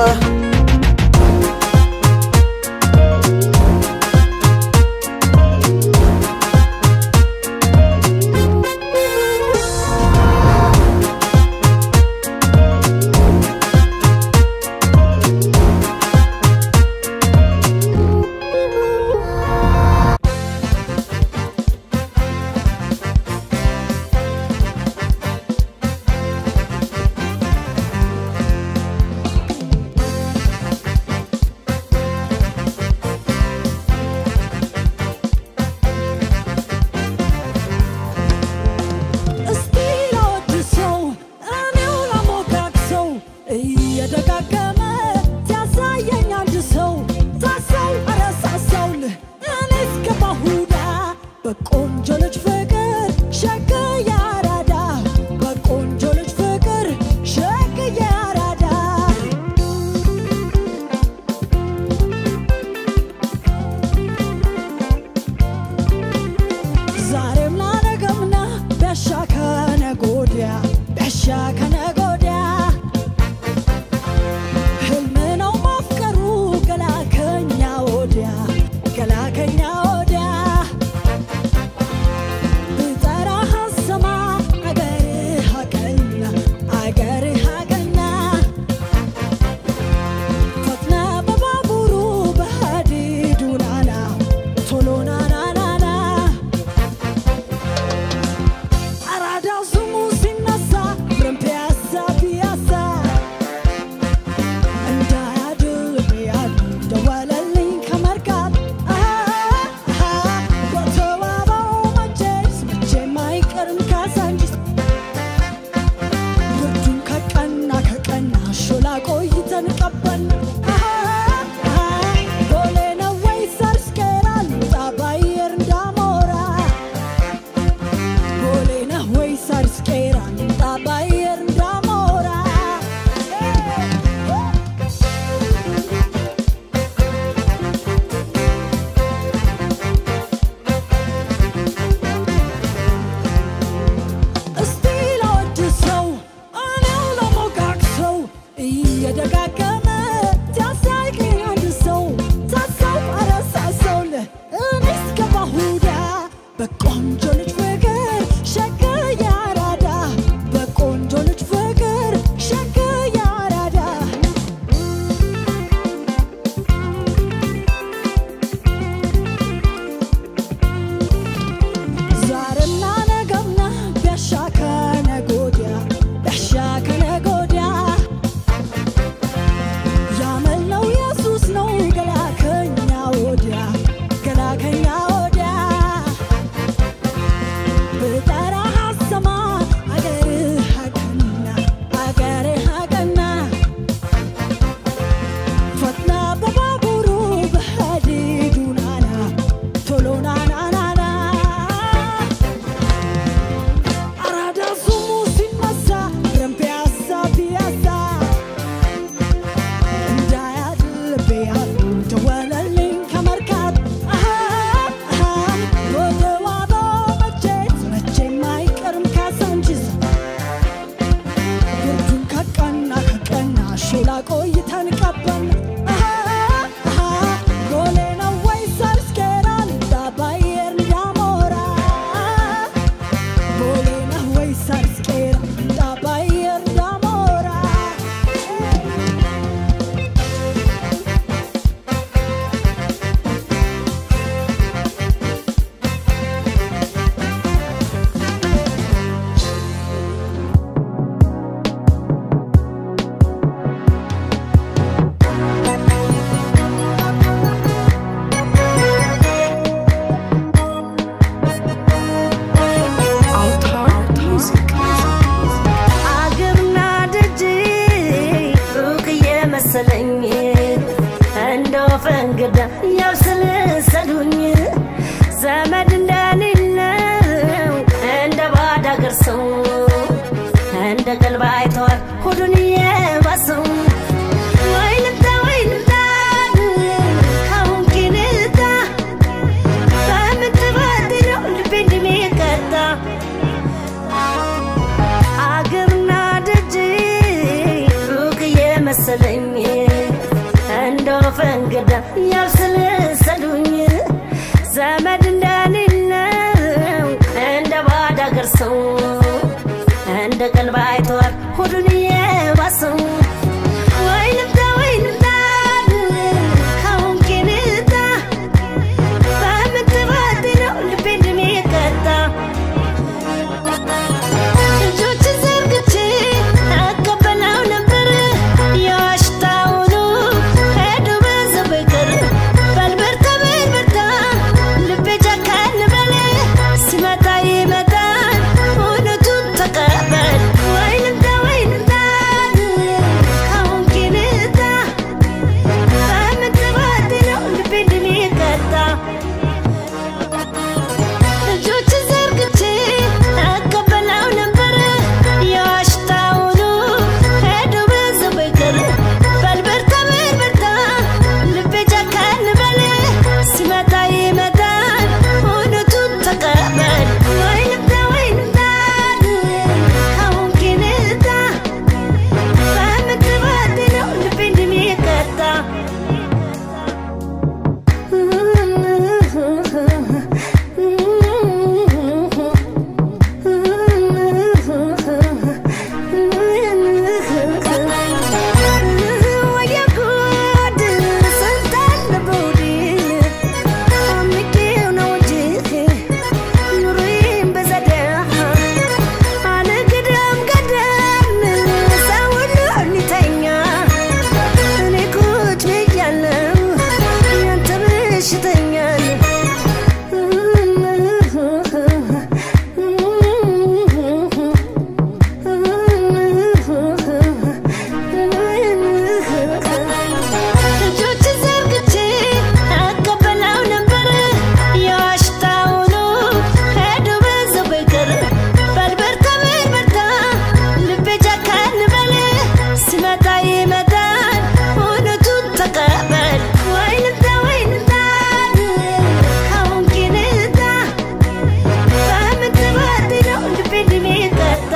እስቲ ላወድሰው እኔው ላሞጋግሰው እየደጋገመ ሲያሳየኝ አንድ ሰው ታሰው አረሳሳውልህ እኔ እስከባሁዳ በቆንጆ ልጅ ፍቅር ሸገየ አራዳ በቆንጆ ልጅ ፍቅር ሸገየ አራዳ ዛሬም ላነገምና ቢያሻ ከነገ ወዲያ ቢያሻ ከነገ ወዲያ ህልም ነው ማፍቀሩ ገላ ከኛ ወዲያ ገላ ከኛ ወዲያ ብጠራህ አሰማ አገርህ አቀና አገርህ አቀና ፈጥነ በባቡሩ በሀዲዱ ናና ቶሎ ናናናና አራዳ ስሙ ሲነሳ ብረን ፒያሳ ፒያሳ እንዳያድር ያሉ ደወለልኝ ከመርካት በተባባው መቼስ መቼም አይቀርም ካሳንቺስ ብርዱን ከቀና ከቀና ሾላ ቆይተን ቀበል ቦሌ ነው ወይ ሰርስኬራ ልውጣ ባየር እንዳሞራ ቦሌ ነህ ወይ ሳርስቄራ ልምጣ ባየር እንዳሞራ እስቲ ላወድሰው እኔው ለሞጋግሰው እየደጋገመ ሲያሳይቀኝ አንድ ሰው ታሰው አረሳሰውልህ እኔ እስከባሁዳ በቆንጆ ልጅ ፍቅር ሸገየ አራዳ በቆንጆ ልጅ ፍቅር ሸገየ አራዳ ዛሬና ነገና ቢያሻ ከነገ ወዲያ ቢያሻ ከነገ ወዲያ ያመልነው ኢየሱስ ነው ገላ ከኛ ወዲያ ገላ ከኛ ወዲያ ብጠራህ አሰማ አገርህ አቀና አገርህ አቀና ፈጥና በባቡሩ በሀዲዱ ናና ቶሎ ናናናና አራዳ ስሙ ሲነሳ ብረን ፒያሳ ፒያሳ እንዳያድር ያሉ ደወለልኝ ከመርካት ወደ ዋባው መቼት መቼም አይቀርም ካሳንቺስ ብርዱን ከቀና ከቀና ሾላ ቆይተን ቀበል ቦሌ ነው ወይ ሰርስኬራ ልምጣ ባየር እንዳሞራ ቦሌ ነህ ወይ ሰርስቄራ ልምጣ ባየር እንዳሞራ
እንደ ቀልብ አይተዋል ሆዱን እየባሰው ወይ ልምጣ ወይ ልምጣ ካሁን ኪንታ በምትበድለው ልቤ እንደሚቀጣ አገርና ደጅ ሩቅ የመሰለኝ እንደ ወፍ እንግዳ ያብሰለሰሉኝ ዘመድ እንደሌለው እንደ ባዳ አገር ሰው እንደ ቀልብ አይተዋል ሆዱን የባሰው ወይ ልምጣ ወይ ልምጣ ካሁን ኪንታ በምትበድለው ልቤ እንደሚቀጣ እጆች ዘርግቼ አቀበለው ነበር የዋሽታውኑ ሄዱ በዛ በቀር በልበርታ በልበርታ ልቤ ጨካን በል ሲመጣ ይመጣል እውነቱን ተቀበል ወይ ልምጣ ወይ ልምጣ ካሁን ኪንታ በምትበድለው ልቤ እንደሚቀጣ እጆች ዘርግቼ አቀበለው ነበር የዋሽታውኑ ሄዱ በዛ በቀር በልበርታ በልበርታ ልቤ ጨካን በል ሲመጣ ይመጣል እውነቱን ተቀበል ወይ ልምጣ ወይ ልምጣ ካሁን ኪንታ በምትበድለው ልቤ እንደሚቀጣ እኔ ቁጭ ብያለሁ ያንተ በሽተኛል እጆች ዘርግቼ አቀበለው ነበር የዋሽታውኑ ሄዱ በዛ በቀር በልበርታ በልበርታ ልቤ ጨካን በል ሲመጣ ይመጣል እውነቱን ተቀበል ወይ ልምጣ ወይ ልምጣ ካሁን ኪንታ በምትበድለው ልቤ እንደሚቀጣ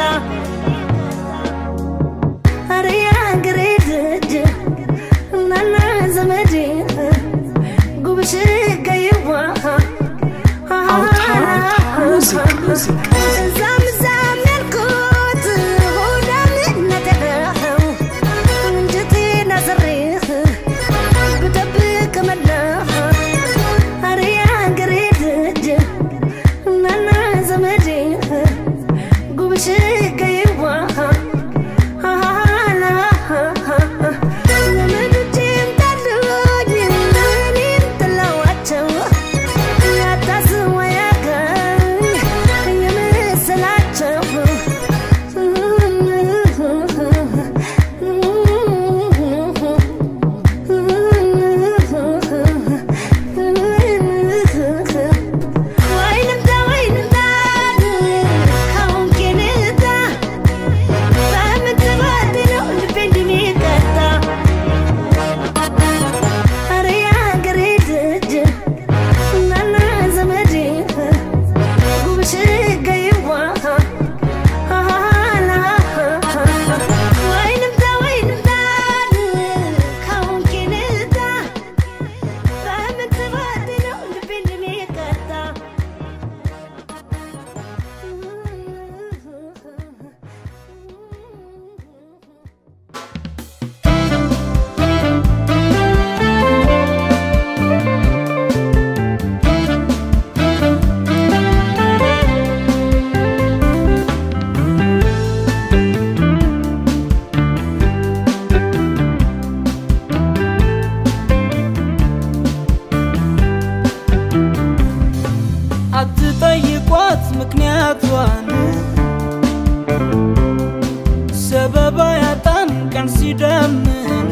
ኧረ የአገሬ ልጅ እናና ዘመዴ ጉብሽ ገይዋ እዛም እዛም ያልኩት ሆዳምነት ነው እንጀቴን አስሬህ ብጠብቅ መላህ ኧረ የአገሬ ልጅ እናና ዘመዴ ጉብሽ ገይዋ ዘመዶቼም ጠሉኝ እኔም ጥለዋቸው ያታስቡ ያገኝ የመሰላቸው ወይ ልምጣ ወይ ልምጣ ካሁን ኪንታ በምትበድለው ልቤ እንደሚቀጣ ኧረ የአገሬ ልጅ እናና ዘመዴ ጉብሽ ገይዋ ወይ ልምጣ ወይ ልምጣ ካሁን ኪንታ በምትበድለው ልቤ እንደሚቀጣ
አትጠይቋት ምክንያቷን ሰበባ ያጣን ቀን ሲደምን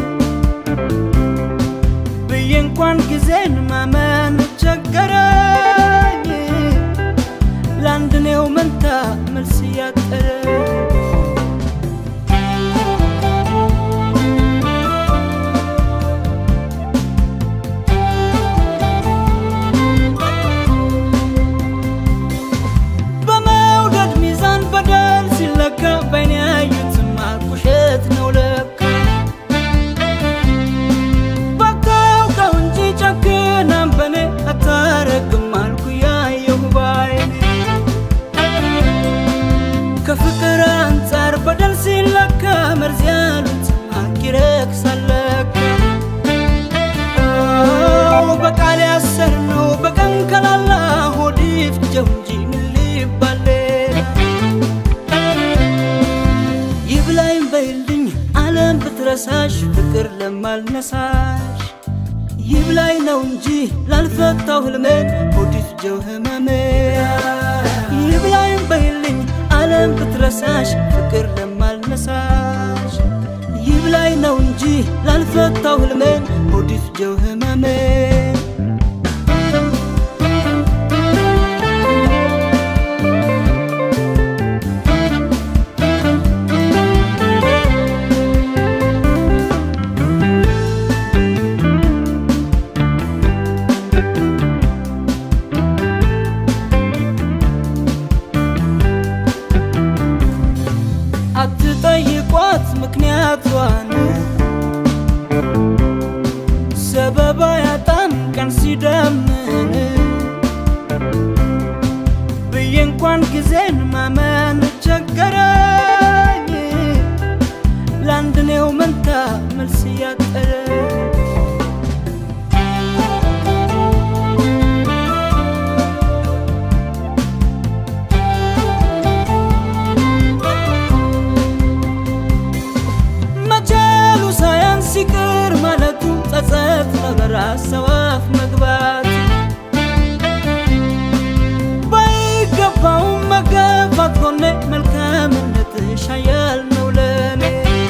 ብዬ እንኳን ጊዜን ማመን ቸገረኝ ለአንድ ኔው መንታ መልስ እያጠረ
አንጻር በደል ሲለካ መርዝ ያሉት አኪረክሳለካ በቃል ያሰርነው በቀን ከላላ ሆድ ይፍጀው እንጂ ምን ሊባል ሌላ? ይብላኝ በይልኝ ዓለም ብትረሳሽ ፍቅር ለማልነሳሽ ይብላኝ ነው እንጂ ላልፈታው ህልሜን ሆድ ይፍጀው ህመሜ ይብላኝ በይልኝ ዓለም ብትረሳሽ ፍቅር ለማልነሳሽ ይብላኝ ነው እንጂ ላልፈታው ህልሜን ሆድ ይፍጀው ህመሜ አትጠይቋት ምክንያቷን ሰበባ ያጣን ቀን ሲደምን ብዬ እንኳን ጊዜን ማመን ቸገረኝ ለአንድ ኔው መንታ መልስ ያጠረ መቻሉ ሳያንስ ይቅር ማለቱ ጸጸት ነው በራስ ሰው አፍ መግባት ባይገባውም መገፋት ሆነ መልካምነትሽ ኃያል ነው ለኔ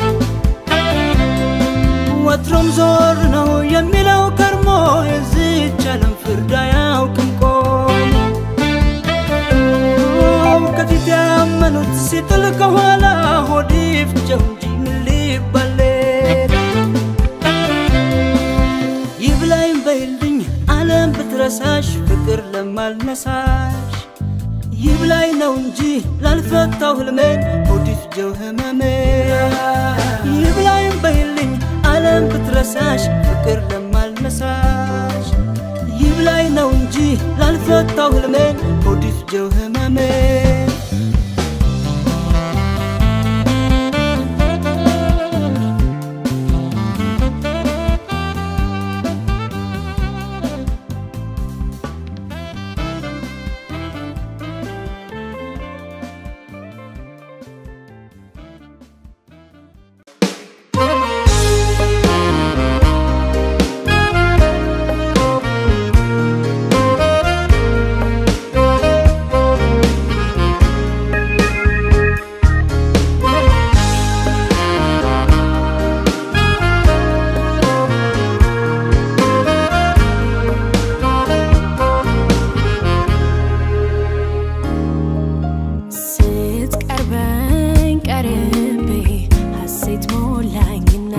ወትሮም ዞር ነው የሚለው ከርሞ የዚች ዓለም ፍርድ አያውቅም ቆሞ ከፊት ያመኑት ሲጥል ከኋላ ሆድ ይፍጀው እንጂ ምን ሊባል ሌላ? ይብላኝ በይልኝ ዓለም ብትረሳሽ ፍቅር ለማልነሳሽ ይብላኝ ነው እንጂ ላልፈታው ህልሜን ሆድ ይፍጀው ህመሜ ይብላኝ በይልኝ ዓለም ብትረሳሽ ፍቅር ለማልነሳሽ ይብላኝ ነው እንጂ ላልፈታው ህልሜን ሆድ ይፍጀው ህመሜ
ስትቀርበኝ ቀርቤ ሐሴት ሞላኝና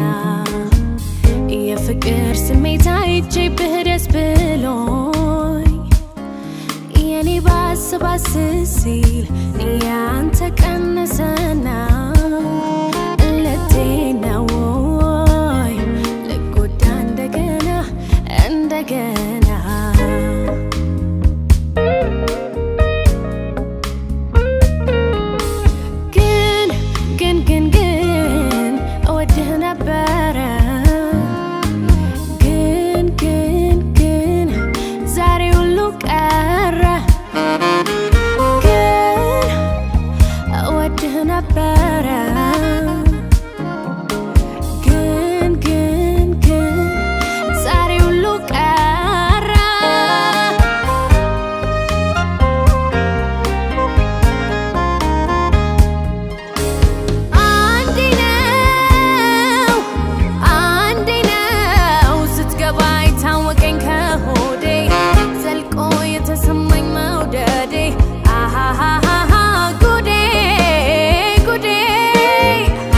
የፍቅር ስሜት አይቼብህ ደስ ብሎኝ የኔ ባስ ባስ ሲል ያንተ ቀነሰና ልቴና ወይ ልጎዳ እንደገና እንደገና ግን ግን ግን ግን እወድህ ነበረ ግን ግን ግን ዛሬ ሁሉ ቀረ ግን እወድህ ነበረ ግን ግን ግን ዛሬ ሁሉ ቀረ አንዴ ነው አንዴ ነው ስትገባ የታወቀኝ ከሆዴ ዘልቆ የተሰማኝ መውደዴ አሃሃሃ ጉዴ ጉዴ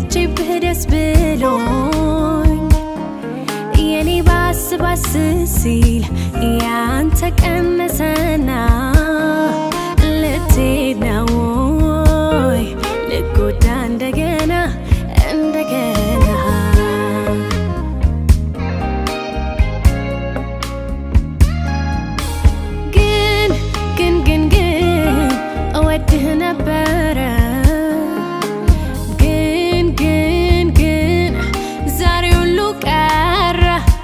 መጥቼብህ ደስ ብሎኝ የኔ ባስ ባስ ሲል ያንተ ቀነሰና ልትሄድ ነው ወይ ልጎዳ እንደገና እንደገና ግን ግን ግን ግን እወድህ ነበረ ግን ግን ግን ዛሬ ሁሉ ቀረ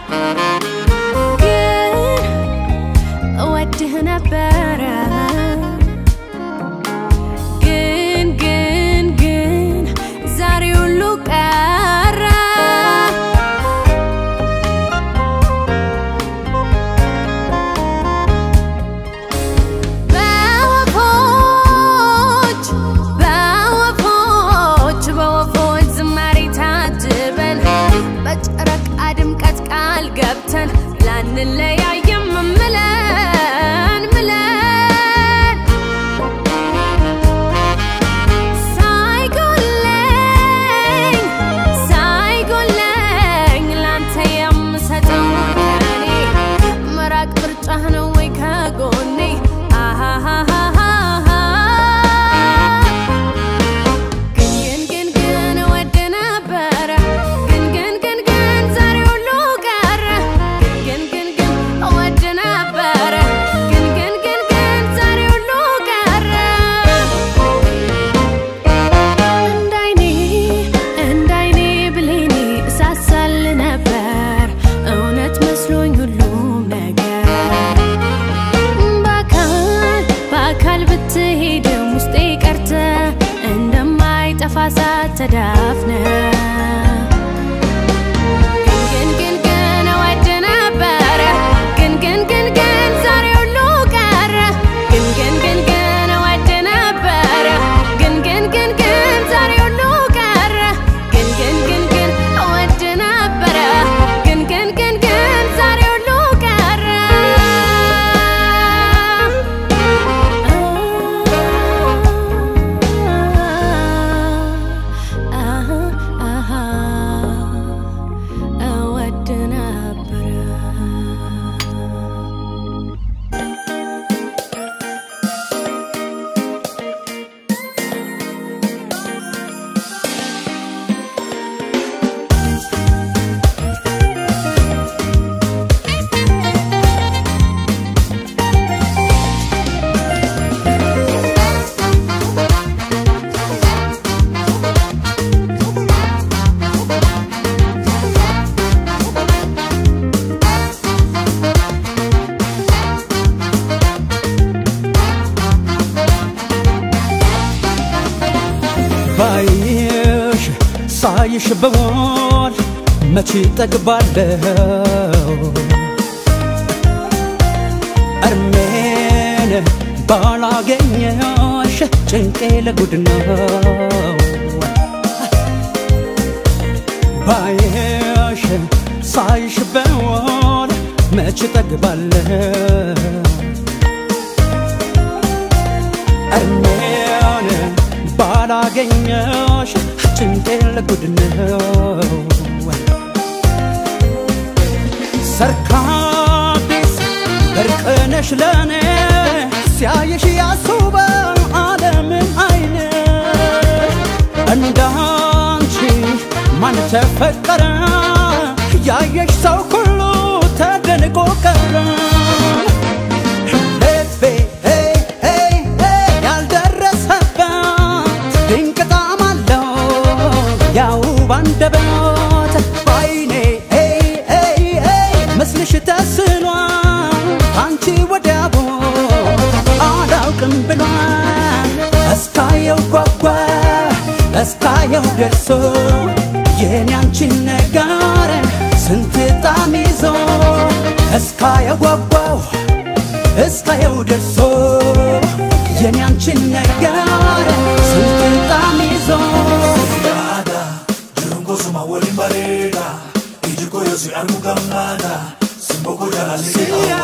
ግን እወድህ ነበረ ግን ግን ግን ዛሬ ሁሉ ቀረ በወፎች በወፎች በወፎች ዝማሬ ታጅበን በጨረቃ ድምቀት ቃል ገብተን ላንለያየም ምለን ምለን ሳይጎለኝ ሳይጎለኝ ላንተ የምሰጠው ከኔ መራቅ ምርጫህ ነው ወይ ከጎኔ አሃሃሃሃ ግን ግን ግን ግን እወድ ነበረ ግን ግን ግን ግን ዛሬ ሁሉ ቀረ ግን ግን ግን እወድ ነበረ ግን ግን ግን ግን ዛሬ ሁሉ ቀረ እንዳይኔ እንዳይኔ ብሌኔ እሳሳል ነበር እውነት መስሎኝ ሁሉም ነገር በአካል በአካል ብትሄድም ውስጤ ቀርተ እንደማይጠፋ እሳት ተዳፍነ ግን ግን ግን እወድ ነበረ ግን ግን ግን ግን ዛሬ ሁሉ ቀረ ግን ግን ግን ግን እወድ ነበረ ግን ግን ግን ግን ዛሬ ሁሉ ቀረ ግን ግን ግን ግን እወድ ነበረ ግን ግን ግን ግን ዛሬ ሁሉ ቀረ እወድ ነበረ
ባይሽ ሳይሽ በሞል መቼ ጠግባለሁ እርሜን ባላገኘሽ ጭንቄ ለጉድ ነው ባይሽ ሳይሽ በሞል መቼ ጠግባለሁ እርሜን ባላገኘሽ ጭንቄ ለጉድ ነው ሰርካቢስ እርቅነሽ ለኔ ሲያይሽ ያሱበ ዓለምን አይነ እንዳንቺ ማን ተፈቀረ ያየሽ ሰው ሁሉ ተደንቆ ቀረ ልቤ ሄይ ሄይ ሄይ ያልደረሰበት ድንቅ ጣዕም አለው ያው ባንደበት ባይኔ ሄይ ሄይ ሄይ ምስልሽ ተስሏል አንቺ ወዲያ ቦት አላውቅም ብሏል እስካየው ጓጓ እስካየው ደርሶ የኔ አንቺን ነገር ስንት ጣም ይዞ እስካየው ጓጓው እስካየው ደርሶ የኔ አንቺን ነገር ስንት ጣም ይዞ
Kosuma waliin bareeda iji koyo si argu gammaada simboko jaalallee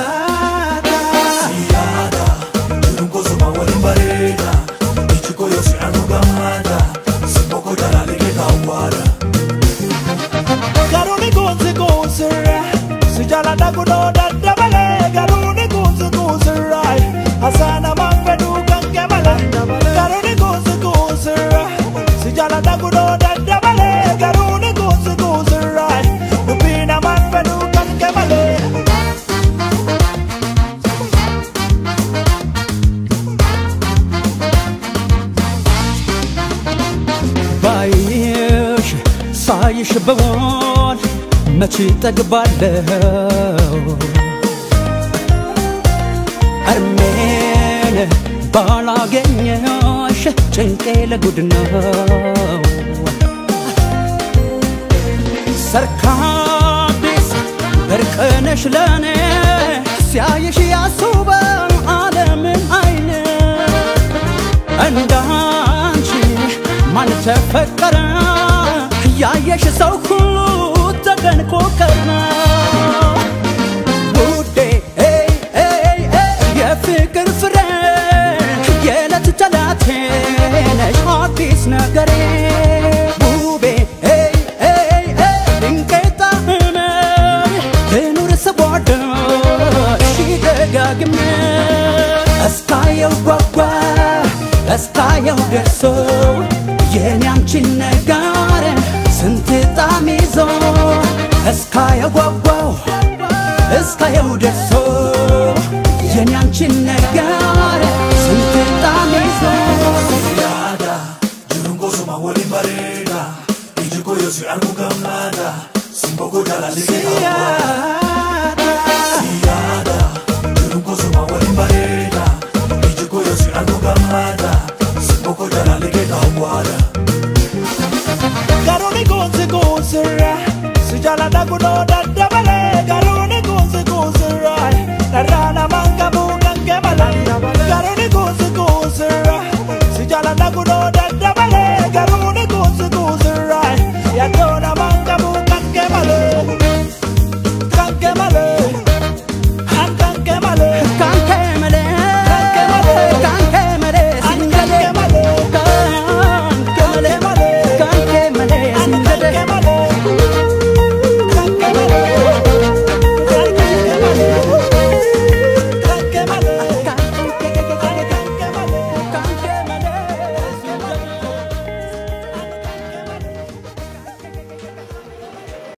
siyaada jiruun kosuma waliin bareeda iji koyo si argu gammaada simboko jaalallee kaawwa.
ሳላይሽ በሆን መቼ ጠግባለሁ እርሜን ባላገኘሽ ጭንቄ ለጉድ ነው ሰርካዲስ ብርቅነሽ ለኔ ሲያየሽ ያስውበው ዓለምን አይን እንዳንቺ ማን ተፈቀረ ያየሽ ሰው ሁሉ ተደንቆ ቀረ ውዴ ኤይ ኤይ ኤይ የፍቅር ፍሬ የዕለት ተላቴ ነሽ አዲስ ነገሬ ውቤ ኤይ ኤይ ኤይ ድንቄ ጣዕሜ ልኑር ስወድሽ ደጋግሜ እስካየው ጓጓ እስካየው ደርሶ የኔ አንቺን ነገር ስንት ጣም ይዞ እስካየው ጓጓው እስካየው ደርሶ